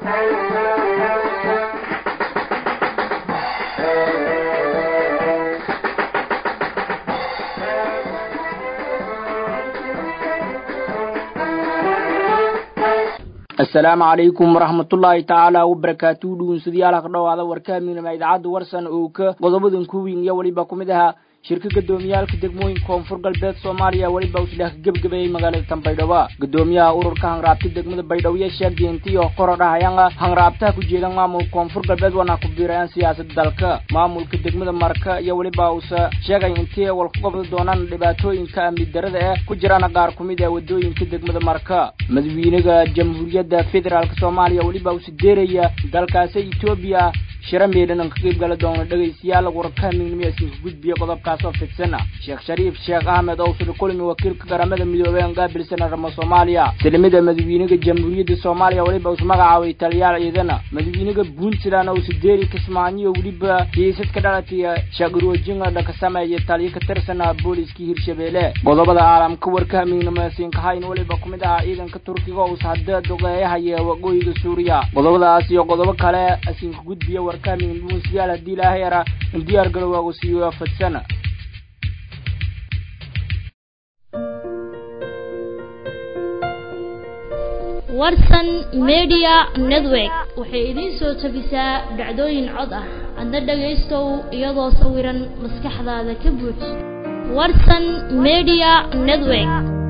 asalaamu calaykum waraxmatullaahi tacaala wabarakaatu dhugunsadayaal ha ka dhowaada warkaaminama idaacadda warsan oo ka qodobadan kuwiin iyo weliba ku mid ahaa shirka gudoomiyaalka degmooyinka koonfur galbeed soomaaliya weliba usleh ka gebgabeeyey magaalada tanbaydhabo gudoomiyaha ururka hanraabta degmada baydhabo iyo sheegdiintiyo qorodhahayanga hanraabtaha ku jeedan maamulka koonfur galbeed wana ku biirayaan siyaasada dalka maamulka degmada marka iyo weliba uuse sheegay intii wal ku qabda doonaan dhibaatooyinka amni darada eh ku jiraan qaar ku mid ah wadooyinka degmada marka madaxweynaha jamhuuriyadda federaalk soomaaliya weliba use deeraya dalkaasi etoobiya shira meedhanan ka qayb gala doona dhegaystayaal warkaaminimo isinka gudbiya qodobkaas oo fidsana sheekh shariif sheekh ahmed owsule kulmi wakiilka garamada midoobey aan gaabilsana ramo soomaaliya silimida madaxweynaha jamhuuriyadda soomaaliya weliba us magacaabay taliyaal ciidana madaxweynaha puntland owse deeri kismaayo weliba hiisad ka dhalataya shaqirwajinga dhaka sameeya taliyo ka tirsana booliskii hirshabeelle qodobada caalamka warkaaminimo isinkahayn weliba ku mid ahaa ciidanka turkiga use hadda dogeeyahaya waqooyiga suuriya qodobadaas iyo qodobo kale isinka gudbiya warkaamin dhuunsiyaal haddii ilaahay yara in diyaar galowaagu siiyo fadsana warsan media network waxay idiin soo tabisaa dhacdooyin cod ah adna dhagaystow iyadoo sawiran maskaxdaada ka buuj warsan media network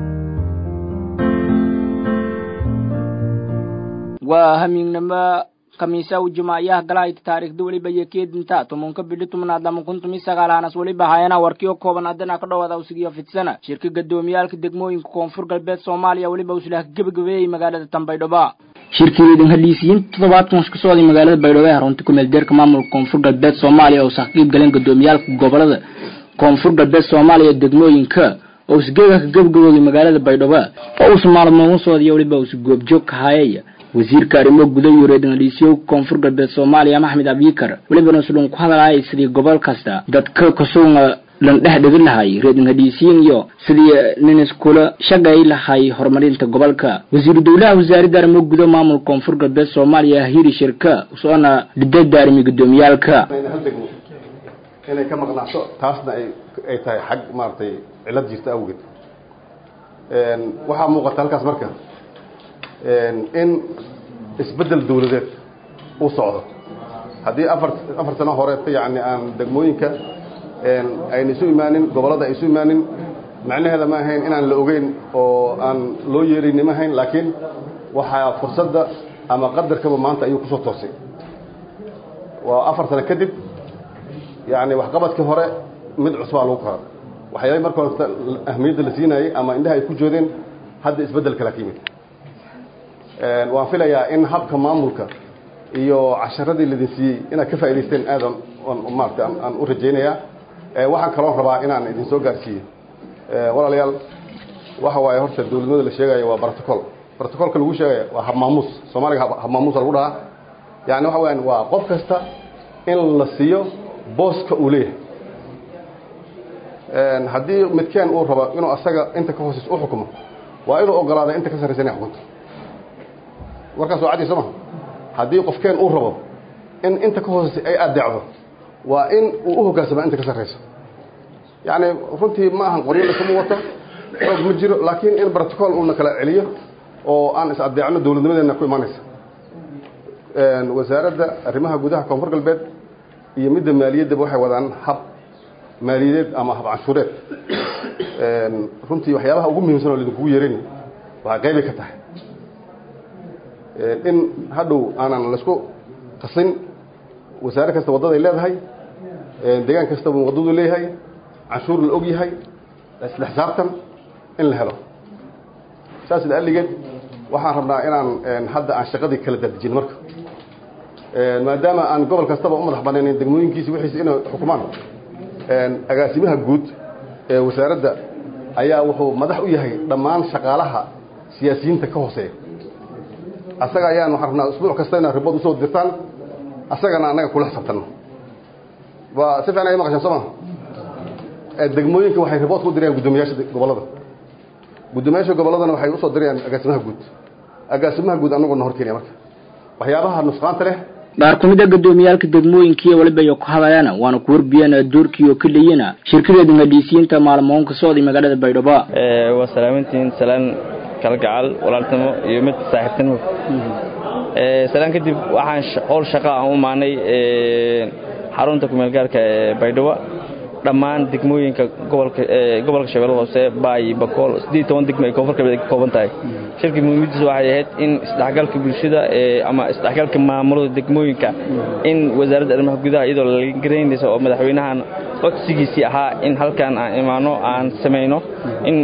waa hamiignimo khamiisa u jumaayaha galahayta taariikhda weliba iyo keedinta tumunka bidhi tumnaad lama kun tumi sagaalaanas weliba hayana warkiyo kooban haddana ka dhowaada usigiyo fidsana shirka gadoomiyaalka degmooyinka koonfur galbeed soomaaliya weliba uslaha gebagabeeyey magaalada tanbaydhabo shirkiidan haliisiyiin toddobaadkan ka socday magaalada baydhabo ee runta kumeel deerka maamulka koonfur galbeed soomaaliya oo saqiib galeen gadoomiyaalka gobolada koonfur galbeed soomaaliya degmooyinka oo isgeega ka gebagabooday magaalada baydhabo oo uusa maalmoon socday weliba uusa goobjoog ka hayay wasiirka arrimo guda iyo reedangaliisyo koonfur galbeed soomaaliya maxmed abikar welibana sudhun ku hadalaya sidii gobol kasta dadka kasuga lan dhex dhigi lahay reedangaliisiyin iyo sidii nin iskula shaqay lahay horumarinta gobolka wasiiru dowlaha wasaaradda arrimo guda maamulka koonfur galbeed soomaaliya hiri shirka usoona dhidada arrimi gudoomiyaalka inay ka maqnacso taasna ay ay tahay xag maaragtay cilad jirta awgeed waxaa muuqata halkaas marka in isbeddel dawladeed uu socdo haddii afar afar sano horeeta yacni aan degmooyinka ayna isu imaanin gobollada ay isu imaanin macnaheeda ma ahayn inaan la ogeyn oo aan loo yeerayni ma ahayn laakiin waxaa fursadda ama qadarkaba maanta ayuu kusoo toosay waa afar sano kadib yacni waxqabadkii hore mid cusbaa lagu kora waxyaabay marka horeta ahmiyadda la siinayay ama indhaha ay ku joodeen hadda isbeddel kala ka yimid waan filayaa in habka maamulka iyo casharadii ladin siiyey inaad ka faa'idaysteen aadan maarata aan u rajaynayaa waxaan kaloo rabaa inaan idin soo gaarsiiyo walaalayaal waxa waaye horta dawladnimada la sheegayo waa protocol protocolka lagu sheegaya waa habmaamuus soomaaliga habmaamuusa lagu dhahaa yani waxa weyaan waa qof kasta in la siiyo booska uu leeyahay haddii midkeen uu rabo inuu asaga inta ka hooseysa u xukumo waa inuu ogolaada inta ka sarraysa inay xukunto warkaas waa caddi soo maha haddii qofkeen uu rabo in inta ka hooseysa ay adeecdo waa in uu u hoggaansamaa inta ka sarrayso yacni runtii ma ahan qoryo lasuma wato xoog ma jiro laakiin in protocol uuna kala celiyo oo aan is adeecno dawladnimadeenna ku imaanaysa wasaaradda arrimaha gudaha koonfur galbeed iyo midda maaliyaddaba waxay wadaan hab maaliyadeed ama hab canshuureed runtii waxyaabaha ugu muhiimsan oo laidinkugu yeerani waxay qaybi ka tahay in hadhow aanan laisku qasin wasaare kasta waddaday leedahay degaan kastaba waddadu leeyahay canshuur la og yahay isla xisaabtan in la helo saas la'alligeed waxaan rabnaa inaan hadda aan shaqadii kala daadejin marka maadaama aan gobol kastaba u madax banaynayn degmooyinkiisi wixiisi inay xukumaan agaasimaha guud ee wasaaradda ayaa wuxuu madax u yahay dhammaan shaqaalaha siyaasiyiinta ka hooseeya asaga ayaan waxaan rabnaa usbuuc kasta inaad ribood usoo dirtaan asagana annaga kula xisaabtanno waa si fiican ay maqashaan soo maa degmooyinka waxay ribood ku dirayaan guddoomiyaasha gobollada guddoomiyaasha gobolladana waxay usoo dirayaan agaasimaha guud agaasimaha guud annagoo na hor keenaya marka waxyaabaha nusqaanta leh qaar ku mid a gudoomiyaalka degmooyinkiiyo weliba iyo ku hadayana waana ku warbiyeen doorkii oo keliyana shirkadeeda madhiisiyiinta maalmoonka socday magaalada baydhabo waa salaamantiin salaan kalgacal walaaltimo iyo mid saaxiibtinimo salaan kadib waxaan howl shaqa aan u imaanay xarunta kumeelgaarka ee baydhabo dhammaan degmooyinka gobolka gobolka shabeellada hoose baay bakool siddeed toban degmo ay koonfur galbeed ka kooban tahay shirkii muhiimadiisa waxay ahayd in isdhexgalka bulshada ama isdhexgalka maamulada degmooyinka in wasaaradda arrimaha gudaha iyadoo la garaynaysa oo madaxweynahan codsigiisii ahaa in halkan aan imaano aan samayno in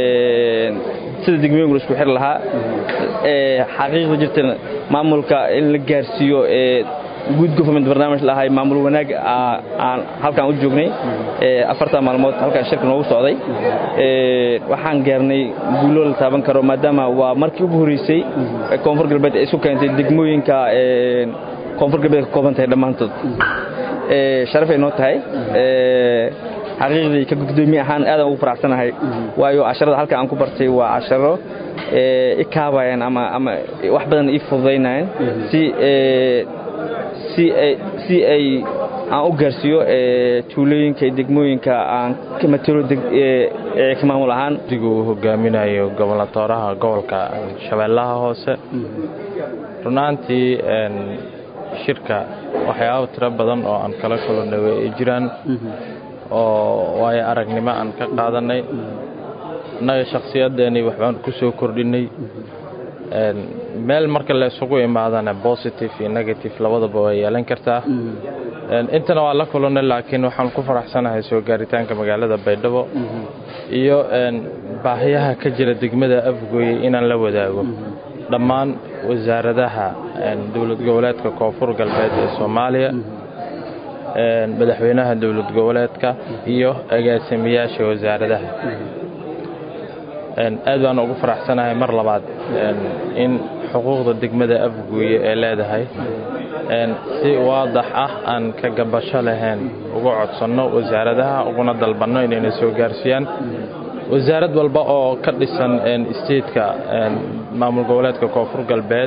sida degmooyinka la isku xiri lahaa xaqiiqda jirtana maamulka in la gaarsiiyo good government barnaamij lahay maamul wanaag aan halkaan u joognay afartan maalmood halkaan shirka noogu socday waxaan gaarnay guulo la taaban karo maadaama waa markii ugu horreysay koonfur galbeed ay isu keentay degmooyinka koonfur galbeed ka kooban tahay dhammaantood sharafay noo tahay xaqiiqdii ka gudoomiye ahaan aadaan ugu faraxsanahay waayo casharada halka aan ku bartay waa casharo i kaabayaan ama ama wax badan ii fududaynayaan si si ay si ay aan u gaarsiiyo tuulooyinka degmooyinka aan ka matalo ka maamul ahaan digu uu hogaaminayo gobolnatooraha gobolka shabeellaha hoose runaantii shirka waxyaaba tiro badan oo aan kala kulannay way ay jiraan oo waayo aragnimo aan ka qaadanay annaga shakhsiyaddeenii waxbaan ku soo kordhinnay meel marka la isugu imaadana positive iyo negative labadaba way yeelan kartaa intana waa la kulannay laakiin waxaan ku faraxsanahay soo gaaritaanka magaalada baydhabo iyo baahiyaha ka jira degmada afgooye inaan la wadaago dhammaan wasaaradaha dowlad goboleedka koonfur galbeed ee soomaaliya madaxweynaha dowlad goboleedka iyo agaasimiyaasha wasaaradaha aad baan ugu faraxsanahay mar labaad in xuquuqda degmada afguuye ee leedahay si waadax ah aan ka gabasho lahayn uga codsanno wasaaradaha uguna dalbanno inayna soo gaarsiiyaan wasaarad walba oo ka dhisan isteedka maamul goboleedka koonfur galbeed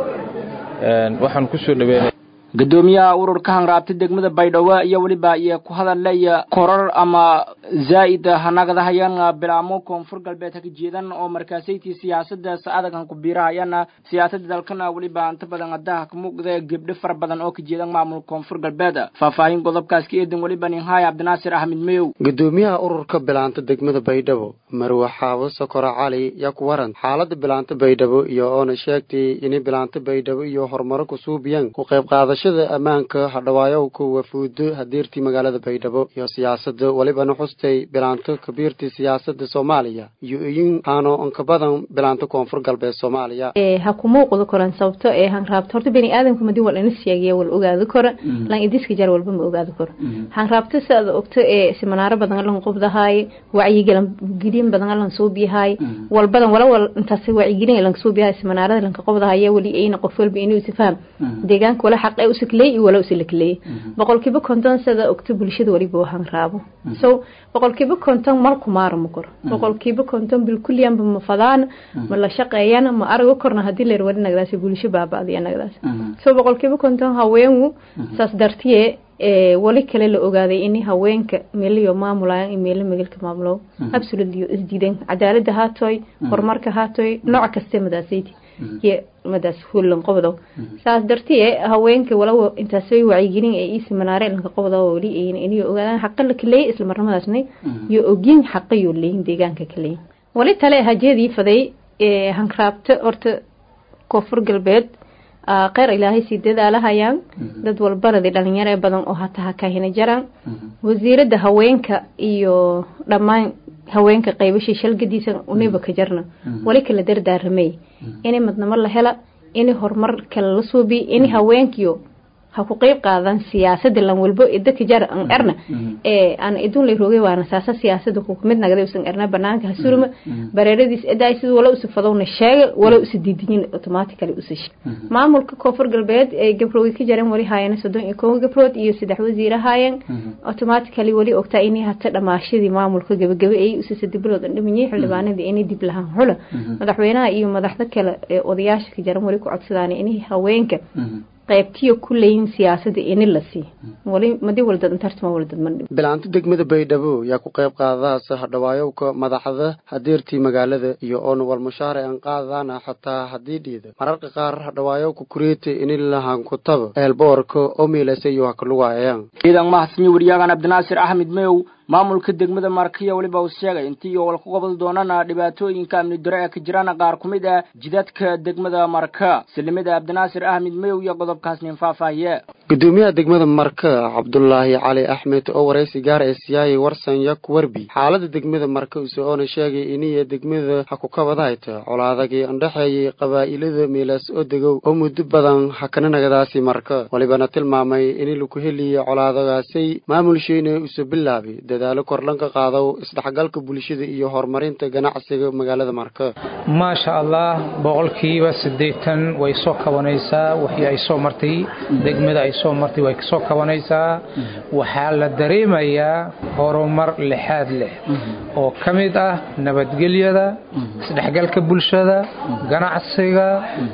waxaan ku soo dhaweynaya gudoomiyaha ururka hanraabta degmada baydhabo iyo weliba iyo ku hadalaya korar ama zaa'id hanagadahayaan bilaamo koonfur galbeed haka jeedan oo markaasaytii siyaasadaas adagan ku biirahayana siyaasada dalkana weliba inta badan adaha ka muuqda gebdho fara badan oo ka jeedan maamul koonfur galbeed faahfaahin qodobkaas ka eedan weliba ninhaay cabdinaasir axmed mayow gudoomiyaha ururka bilaanta degmada baydhabo marwe xaabo sokora cali yaa ku waran xaalada bilaanta baydhabo iyo oona sheegtay inay bilaanta baydhabo iyo horumaro ku suubiyaan ku qayb qaadasho ammaanka hadhawaayow wafuudo hadeertii magaalada baydhabo iyo siyaasada welibana xustay bilaanto kabiirtii siyaasada soomaaliya iyo iyin haano onka badan bilaanto koonfur galbeed soomaaliya ha ku muuqdo koran sababto ee hanraabto horta bani aadamku madi wal ina sheegaya wal ogaado kora lan idiska jar walba ma ogaado koro hanraabto saada ogto ee siminaaro badan lan qubdahaay wacyigelin gidin badan lan suubiyahaay wal badan wala wal intaas wacyigelin lan suubiyahaay siminaarada lan qubdahaay wali ayna qof walba inuu isfaham deegaanka wala xaq usikley iyo wala usilakley boqolkiiba konton sada ogto bulshada waliba wahan raabo so boqolkiiba konton malku maarama kor boqolkiiba konton bilkulliyanba ma fadaan ma la shaqeeyana ma arago korna hadii leer wari nagdaas bulsho baaba'diya nagdaas so boqolkiiba konton haweengu saas dartiye wali kale la ogaaday in haweenka meeliyo maamulayaan iyo meelo magalka maamulo absolutely isdiidan cadaalada haatoy horumarka haatoy nooc kaste madaasayti iyo madaas hullan qobdo saas dartiye haweenka walaw intaasay wacyigelin ee ii siminaare lanka qobdo wali ayna inay ogaadaan xaqa la kaleeyay isla marnamadaasna iyo ogin xaqa iyo leeyin deegaanka kaleeyay wali tale hajeedii faday ee hankraabta horta koonfur galbeed kheyr ilaahay sii dadaalahayaan dad walbanadi dhalinyaro badan oo hata hakahina jaraan wasiirada haweenka iyo dhammaan haweenka qaybashii shalgadiisa uniba ka jarna wali kala dardaaramay inay madnamo la hela inay horumar kale la suubiy in haweenkiyo ha ku qeyb qaadan siyaasada lan walbo idaka jar an erna ee aan idun lay roogay waana saasa siyaasada ku mid nagada usan erna banaanka ha surma bareeradiis edaay sida wala usa fadowna sheega wala usa diidinin automatically usa maamulka koonfur galbeed ee gabroogi ka jaran wali haayeen soddon iyo kow gabrood iyo saddex wasiir haayeen automatically wali ogtaa inay hata dhamaashadii maamulka gabagaba ay usa saddex bilood dhimayay xildhibaanadii inay dib lahaan xula madaxweynaha iyo madaxda kale ee odayaasha ka jaran wali ku codsadaan inay haweenka qaybtiyo ku leeyin siyaasada ini la sii wali madi waldad intartuma waldad mandhib bilaanta degmada baydhabo yaa ku qayb qaadadaas hadhawaayowka madaxda hadeertii magaalada iyo oon walmushaare aan qaadadaana xataa haddii dhiida mararka qaar hadhawaayowka kureete ini lahan kutaba eelboorka oo miilase iyo hakalugaayaan ciidan mahadsanyo wariyaagan cabdinaasir axmed mayow maamulka degmada markiya weliba uu sheegay intii oo wal ku qabad doonana dhibaatooyinka amni dare ee ka jiraan qaar ku mid ah jidadka degmada marka salimada cabdinaasir axmed mayow iyo qodobkaas nin faahfaahiye gudoomiyaha degmada marka cabdulaahi cali axmed oo waraysi gaar ee siyaayay warsan yak werbi xaalada degmada marka use oona sheegay iniya degmada ha ku kabadahayta colaadagii andhexeeyay qabaa'ilada miilaas oo degow oo muddo badan hakana nagadaasi marka walibana tilmaamay ini laku heliya colaadagaasay maamulsheena use bilaabay dadaalo kordhanka qaado isdhexgalka bulshada iyo horumarinta ganacsiga magaalada marka maasha allah boqolkiiba siddeetan way soo kabanaysaa wixii ay soo martay degmada ay soo martay way soo kabanaysaa waxaa la dareemayaa horumar lixaad leh oo ka mid ah nabadgelyada isdhexgalka bulshada ganacsiga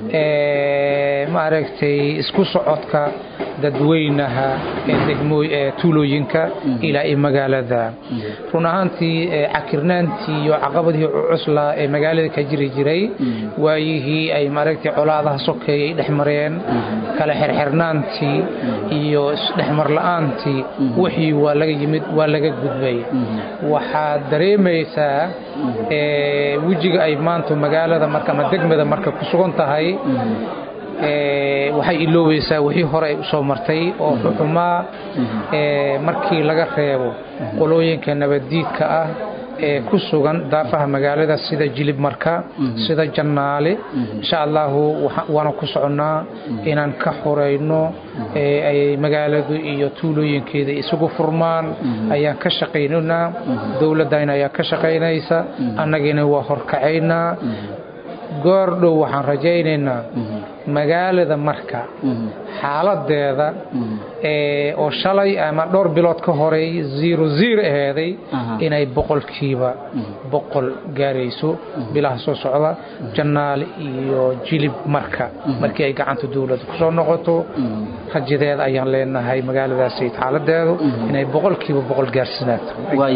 maaragtay isku socodka dadweynaha ee degmooy ee tuulooyinka ilaa iyo magaalada run ahaantii cakirnaantii iyo caqabadii cuslaa ee magaalada ka jiri jiray waayihii ay maaragtay colaadaha sokeeyay dhex mareen kala xirxirnaantii iyo isdhexmar la-aantii wixii waa laga yimid waa laga gudbay waxaad dareemaysaa wejiga ay maanta magaalada marka ama degmada marka ku sugan tahay waxay iloobaysaa wixii hore ay usoo martay oo xuxumaa markii laga reebo qolooyinka nabaddiidka ah ee ku sugan daafaha magaalada sida jilib marka sida jannaale insha allahu waana ku soconnaa inaan ka xorayno ay magaaladu iyo tuulooyinkeeda isugu furmaan ayaan ka shaqaynaynaa dowladdayna ayaa ka shaqaynaysa annagina waa horkacaynaa goor dhow waxaan rajaynaynaa magaalada marka xaaladeeda oo shalay ama dhowr bilood ka horey zero zero aheeday inay boqolkiiba boqol gaarayso bilaha soo socda jannaale iyo jilib marka markii ay gacanta dowladda kusoo noqoto rajadeeda ayaan leenahay magaaladaasi xaaladeedu inay boqolkiiba boqol gaarsinaato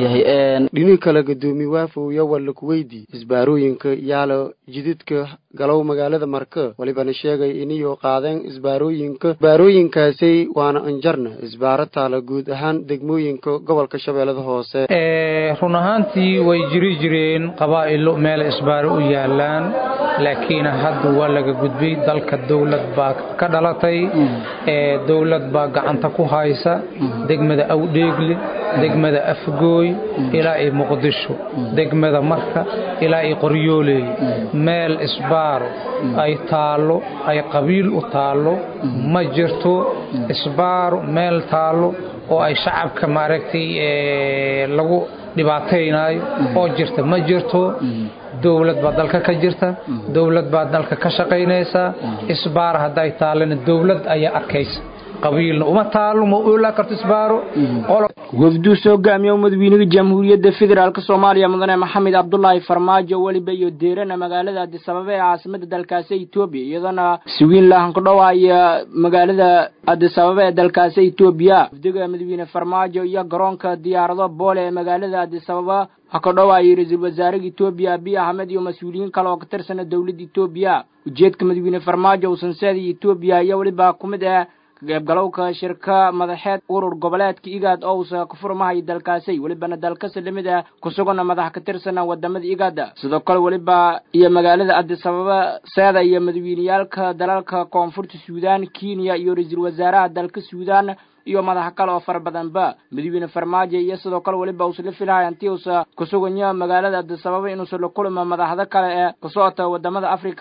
dhini kale gadoomi waafow yo walla kuweydii isbaarooyinka yaalo jididka galow magaalada marka walibana sheegay iniyo qaadeen isbaarooyinka isbaarooyinkaasay waana anjarna isbaaro taala guud ahaan degmooyinka gobolka shabeellada hoose run ahaantii way jiri jireen qabaa'ilo meel isbaaro u yaalaan laakiin hadda waa laga gudbay dalka dowlad baa ka dhalatay dowlad baa gacanta ku haysa degmada awdheegle degmada afgooy ilaa iyo muqdisho degmada marka ilaa iyo qoryooley meel isbaaro ay taallo ay qabiil u taallo ma jirto isbaaro meel taallo oo ay shacabka maaragtay lagu dhibaataynaayo oo jirta ma jirto dowlad baa dalka ka jirta dowlad baa dalka ka shaqaynaysa isbaar hadday taallana dowlad ayaa arkaysa qabiilna uma taalo ma oolaa karto isbaaro wafduu soo gaamiye madaxweynaha jamhuuriyadda federaalk soomaaliya mudane maxamed cabdulaahi farmaajo weliba iyo deerana magaalada adisababa ee caasimada dalkaasi etoobiya iyadana sugiin lahan ku dhawaaya magaalada adisababa ee dalkaasi etoobiya wafdiga madaxweyne farmaajo iyo garoonka diyaarado boole ee magaalada adisababa ha ka dhawaayay ra-iisul wasaaraha etoobiya abiy axmed iyo mas-uuliyiin kale oo ka tirsana dowladda etoobiya ujeedka madaxweyne farmaajo uusanseeda etoobiya iyo weliba ku mid ah kaqeybgalowka shirka madaxeed urur goboleedka igaad ousa ka furmahay dalkaasay welibana dalkasi lamid ah kusugana madax ka tirsana wadamada igaada sidoo kale weliba iyo magaalada adisababa seeda iyo madaxweyneyaalka dalalka koonfurta suudaan kenya iyo ra-iisul wasaaraha dalka suudaan iyo madax kale oo fara badanba madaxweyne farmaajo iyo sidoo kale weliba uusla filahay hantii uusa kusuganya magaalada adisababa inuusa la kulma madaxda kale ee ka socota wadamada africa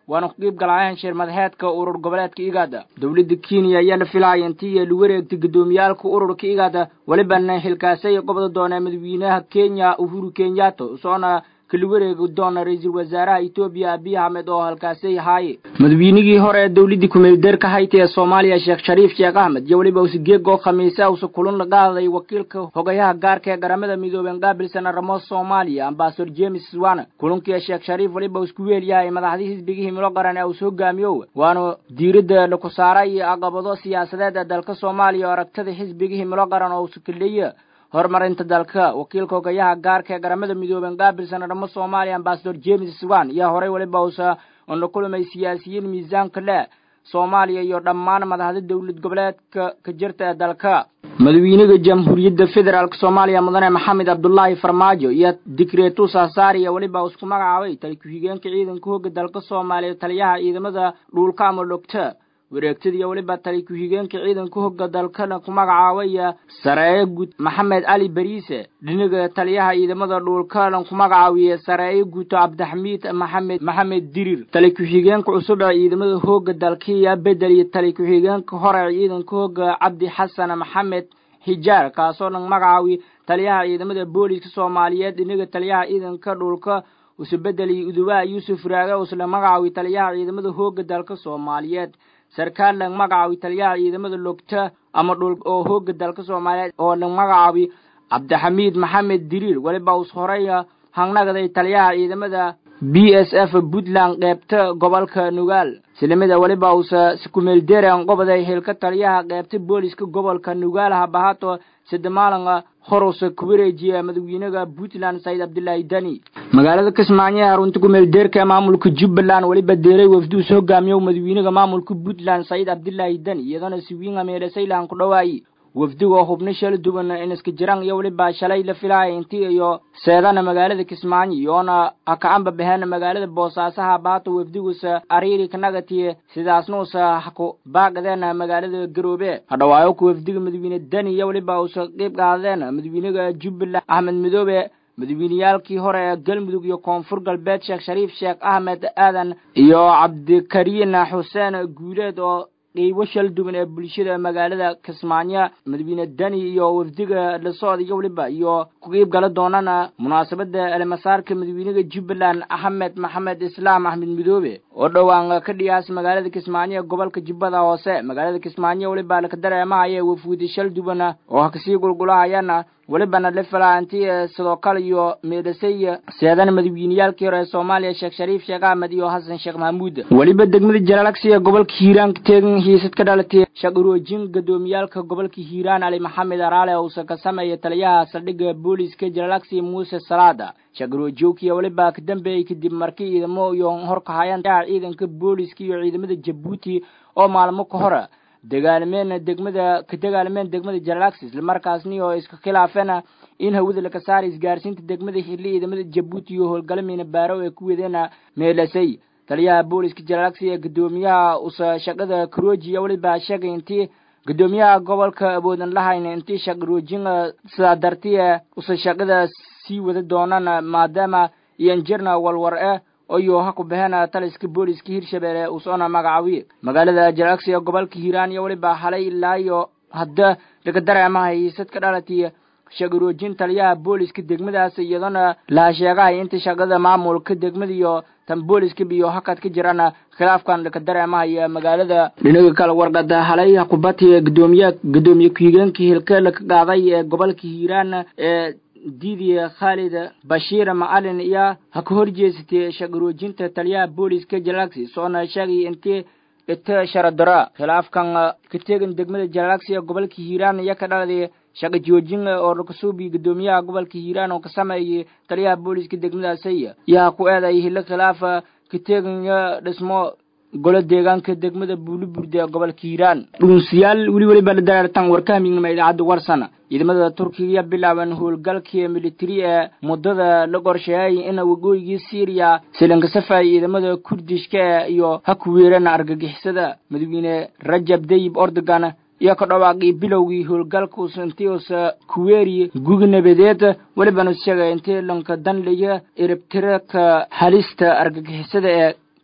waana ku qiib galaayan shir madaxeedka urur goboleedka igaada dowladda kenya ayaa la filaya intii lu wareegtay gudoomiyaalka ururka igaada welibana xilkaasay qobda doona madaxweynaha kenya uhuru kenyatta soona kala wareegi doona ra-iisul wasaaraha etoobiya abiy axmed oo halkaasay haaye madaxweynigii hore ee dowladdii kumeeldeerka hayta ee soomaaliya sheekh shariif sheekh axmed iyo weliba usigeeg oo khamiisa usa kulan la qaaday wakiilka hogayaha gaarka ee garamada midoobeen qaabilsan arrimo soomaaliya ambasador james swana kulankii sheekh shariif weliba isku weelyahay madaxdii xisbigii himilo qaran ee uus hogaamiyo waana diiradda laku saaray caqabado siyaasadeed ee dalka soomaaliya oo aragtada xisbigii himilo qaran oo usa kaleeya horumarinta dalka wakiilka hogayaha gaarka ee garamada midoobeen qaabilsan arrimo soomaaliya ambasador james swan ayaa horey weliba usa oon la kulmay siyaasiyiin miisaanka leh soomaaliya iyo dhammaan madaxda dowlad goboleedka ka jirta ee dalka madaxweynaha jamhuuriyadda federaalk soomaaliya mudane maxamed cabdulaahi farmaajo iyo dikreetu saasaariya weliba isku magacaabay tali ku-xigeenka ciidanka hooga dalka soomaaliya taliyaha ciidamada dhuulka ama dhogta wareegtadiiyo weliba tali ku-xigeenka ciidanka hogga dalkana ku magacaabaya sareeye guud maxamed cali bariise dhinaga taliyaha ciidamada dhuulkana ku magacaabiye sareeye guuto cabdixamiid maxamed maxamed dirir tali ku-xigeenka cusub ee ciidamada hooga dalkiiya bedel iyo tali ku-xigeenka hore ciidanka hooga cabdi xasan maxamed xijaar kaasoo dhan magacaabi taliyaha ciidamada booliska soomaaliyeed dhinaga taliyaha ciidanka dhulka usubedeli uduwaa yuusuf raage usla magacaawi taliyaha ciidamada hooga dalka soomaaliyeed sarkaal lang magacaabi taliyaha ciidamada logta ama dhul oo hooga dalka soomaaliyeed oo lang magacaabi cabdixamiid maxamed diriir weliba us horeya hangnagaday taliyaha ciidamada b s f puntland qeybta gobolka nugaal silimada weliba usa sikumeelderan qoboday hilka taliyaha qeybta booliska gobolka nugaal habahato sidamaalanga horusa kuwareejiya madaxweynaha puntland sayid cabdilaahi dani magaalada kismaayo ee harunta kumeeldeerka maamulka jubbaland weliba deeray wafduus hogaamiyo madaxweynaha maamulka puntland sayid cabdilaahi dani iyadana siwiinga meelasaylan ku dhawaayi wafdiga xubno shala duwan inaska jiraan iyo weliba shalay la filaaya intii iyo seedana magaalada kismaayo iyoona hakacanba baheen magaalada boosaasaha baato wafdigusa ariiri kanagatiye sidaasna usa haku baaqadeen magaalada garoobe hadhawaayo ku wafdiga madaxweyne dani iyo weliba usa qeyb qaadeen madaxweynaha jubbaland axmed midoobe madaxweyneyaalkii hore ee galmudug iyo koonfur galbeed sheekh shariif sheekh axmed aadan iyo cabdikariin xuseen guuleed oo qeybo shal duwan ee bulshada magaalada kismaayo madaxweyne dani iyo wafdiga la socda iyo weliba iyo ku qiib gala doonana munaasabada elmasaarka madaxweynaha jubbaland axmed maxamed islaam axmed midoobe oo dhowaan ka dhiyaas magaalada kismaayo ee gobolka jubbada hoose magaalada kismaayo weliba laka dareemahaya wafuudi shal duwan oo ha kasii gulgulahayana welibana la filaa intii sidoo kale iyo meedhasay seedana madaxweyneyaalkii hore ee soomaaliya sheekh shariif sheekh axmed iyo xasan sheekh maxamuud weliba degmada jalaalagsi ee gobolka hiiraan ka teegan hiisad ka dhalatay shaqaroojin gadoomiyaalka gobolka hiiraan ali maxamed araale uusa ka sameeya taliyaha saldhigga booliska jalaalagsi muuse salaada shaqaroojookiya weliba ka dambeeyey kadib markii ciidamo iyo horkahayaan ciidanka booliska iyo ciidamada jabuuti oo maalmo ka hore dagaalmeen degmada ka dagaalmeen degmada jalalaxi islamarkaasni oo iska khilaafeen in hawada laga saaray isgaarsiinta degmada xilli ciidamada jabuuti iyo howlgalameyna baarow ee ku wadeena meelasay taliyaha booliska jalalaxi ee gudoomiyaha usa shaqada karoojiya weliba sheegay intii gudoomiyaha gobolka awoodan lahayna intii shaqaroojin sidaa dartiye usa shaqada sii wada doonaan maadaama iyanjirna walwar e oyo ha ku baheen taliska booliska hirshabelle usoona magacaawiye magaalada jalagsi ee gobolka hiiraan iyo weliba halay ilaa iyo hadda laga dareemaha hiisad ka dhalatiy shaqaroojin taliyaha booliska degmadaas iyadana laha sheegahay inta shaqada maamulka degmada iyo tan booliska iyo hakad ka jirana khilaafkan laka dareemahaya magaalada dhinaga kale warqada halay kubati gudoomiye gudoomiye ku-xigeenka hilka laka qaaday ee gobolka hiiraan ee diidiya khaalid bashiir macalin iyo ha ka horjeesatay shaqaroojinta taliyaha booliska jalaxi soona sheegay intii ita sharadara khilaafkan ka tegan degmada jalaxi ee gobolka hiiraan iyo ka dhaladay shaqa joojin oo lakasuubi gudoomiyaha gobolka hiiraan oo ka sameeyay taliyaha booliska degmadaasay yaa ku eeday hilo khilaafa ka tegan dhismo golo deegaanka degmada buuliburde ee gobolka hiiraan dhuunsiyaal weli weliba la dareertan warkahamignima idaacadda warsana ciidamada turkiga bilaaban howlgalkii militari ee muddada la qorsheeyay in waqooyigii syriya silanka safay ciidamada kurdishka iyo ha ku weeraan argagixisada madaxweyne rajab dayib ordogan iyo ka dhawaaqii bilowgii howlgalkus intii usa kuweeri gugi nabadeed welibana sheegay intii lanka danliya eribtiraka halista argagixisada ee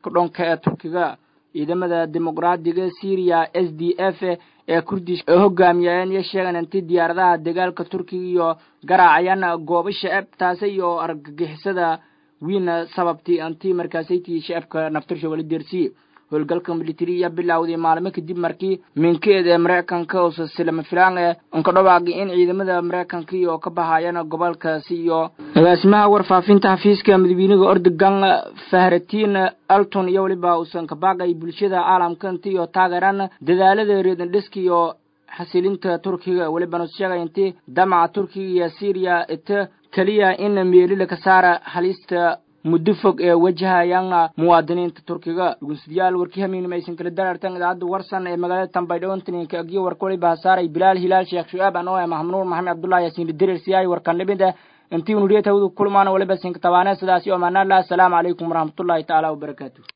kadhonka ee turkiga ciidamada dimuqraadiga syriya s d f ee kurdish ee hogaamiyeen iyo sheegan inti diyaaradaha dagaalka turkiga iyo garaacayaan goobo shacab taasi iyo argagixisada wiina sababtii anti markaasaytii shacabka naftirsha wali deersiye howlgalka militariya bilowday maalmo kadib markii minkeed ee maraykanka uusa silama filaan ee unka dhawaaqay in ciidamada maraykanka iyo ka bahayaan gobolkaasi iyo agaasimaha warfaafinta xafiiska madaxweynaha ordogan fahratiin alton iyo weliba uusan ka baaqay bulshada caalamka inti iyo taageeraan dadaalada reedandhiska iyo xasilinta turkiga welibana sheegay intii damaca turkiga iyo syriya ita keliya in meelila ka saara halista muddo fog ee wajahayaan muwaadiniinta turkiga dhugunsidayaal warkii hamiinima aysan kala darartan idaacadda warsan ee magaalada tambaydhawontaninka agiyo warka waliba hasaaray bilaal hilaal sheekh shu'aab anoo ee mahmunuur maxamed cabdullahi yaasiin lidirir siyaay warkan dhibida intii unuriyatawdu kulmaana waliba sinka tabaane sidaasi oo maanaala asalaamu calaykum waraxmatullahi tacaala wabarakaatu